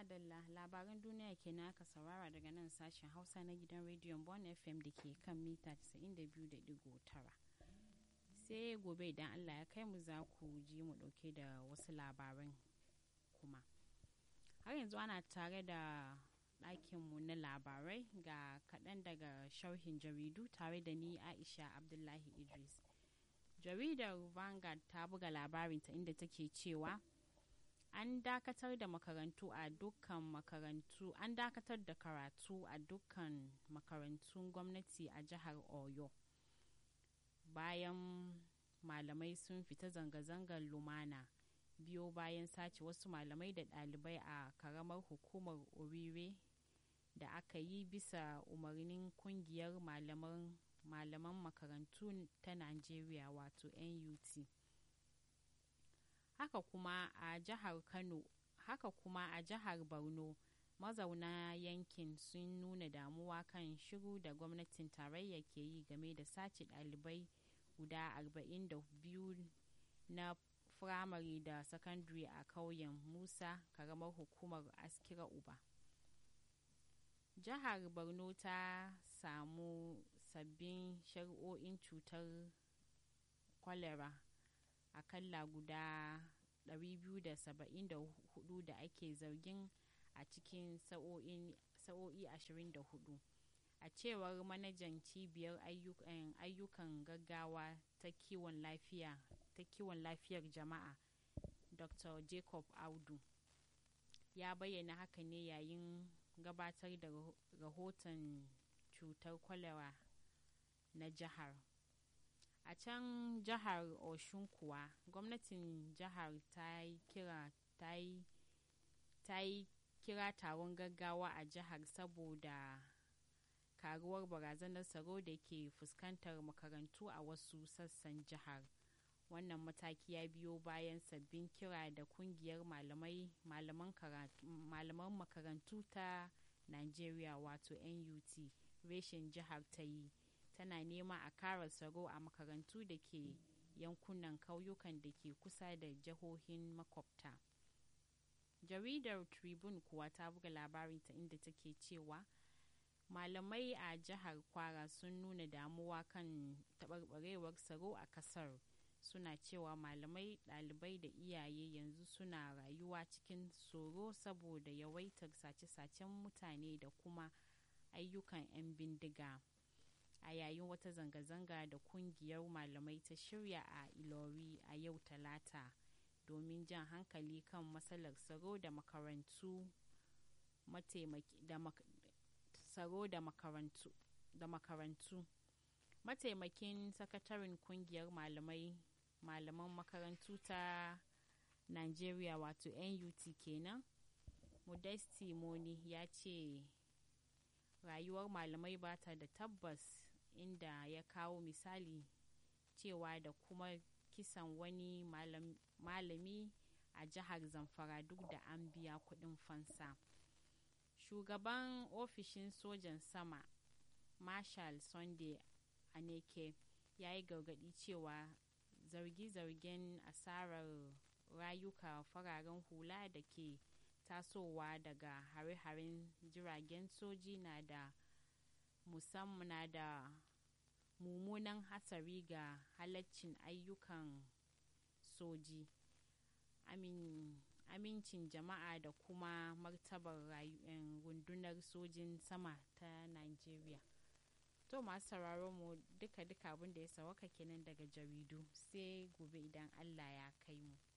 Madalla labaran duniya kenan aka saurara daga nan sashen Hausa na gidan rediyon Bon FM da ke kan mita 92.9. Sai gobe idan Allah ya kai mu za ku ji mu ɗauke da wasu labaran kuma. Har yanzu ana tare da ɗakinmu na labarai ga kaɗan daga sharhin jaridu tare da ni Aisha Abdullahi Idris. Jaridar Vanguard ta buga labarinta inda take cewa an dakatar da makarantu a dukkan makarantu an dakatar da karatu a dukkan makarantun gwamnati a jihar oyo bayan malamai sun fita zanga-zangar lumana biyo bayan sace wasu malamai da ɗalibai a karamar hukumar orire da aka yi bisa umarnin kungiyar malaman malaman makarantu ta najeriya wato nut haka kuma a jihar kano haka kuma a jihar borno mazauna yankin sun nuna damuwa kan shiru da gwamnatin tarayya ke yi game da sace ɗalibai guda 42 na firamare da sakandare a ƙauyen musa karamar hukumar askira uba jihar borno ta samu sabbin shari'o'in cutar kwalera akalla guda 274 da ake zargin a cikin sa'o'i 24 a cewar manajan cibiyar ayyukan gaggawa ta kiwon lafiya ta kiwon lafiyar jama'a dr jacob audu ya bayyana haka ne yayin gabatar da rahoton cutar kwalewa na jihar a can jihar oshun kuwa gwamnatin jihar ta yi kira ta yi ta yi kira taron gaggawa a jihar saboda karuwar barazanar tsaro da ke fuskantar makarantu a wasu sassan jihar wannan mataki ya biyo bayan sabbin kira da kungiyar malamai malaman makarantu ta nigeria wato nut reshen jihar ta yi tana nema a kara tsaro a makarantu da ke yankunan kauyukan da ke kusa da jihohin makwabta jaridar tribune kuwa ta buga labarinta inda take cewa malamai a jihar kwara sun nuna damuwa kan taɓarɓarewar tsaro a ƙasar suna cewa malamai ɗalibai da iyaye yanzu suna rayuwa cikin tsoro saboda yawaitar sace-sacen mutane da kuma ayyukan 'yan bindiga a yayin wata zanga-zanga da kungiyar malamai ta shirya a ilori a yau talata domin jan hankali kan matsalar tsaro da makarantu tsaro da makarantu da makarantu mataimakin sakataren kungiyar malamai malaman makarantu ta nigeria wato nut kenan modesti moni ya ce rayuwar malamai ba ta da tabbas inda ya kawo misali cewa da kuma kisan wani malam, malami a jihar zamfara duk da an biya kudin fansa shugaban ofishin sojan sama marshal sunday aneke ya yi gargadi cewa zargi-zargen asarar rayuka fararen hula da ke tasowa daga hare-haren jiragen soji na da musamman na da mummunan hatsari ga halaccin ayyukan soji amin amincin jama'a da kuma martabar rundunar sojin sama ta nigeria to masu sauraron mu duka-duka abin da ya sawaka kenan daga jaridu sai gobe idan allah ya kai mu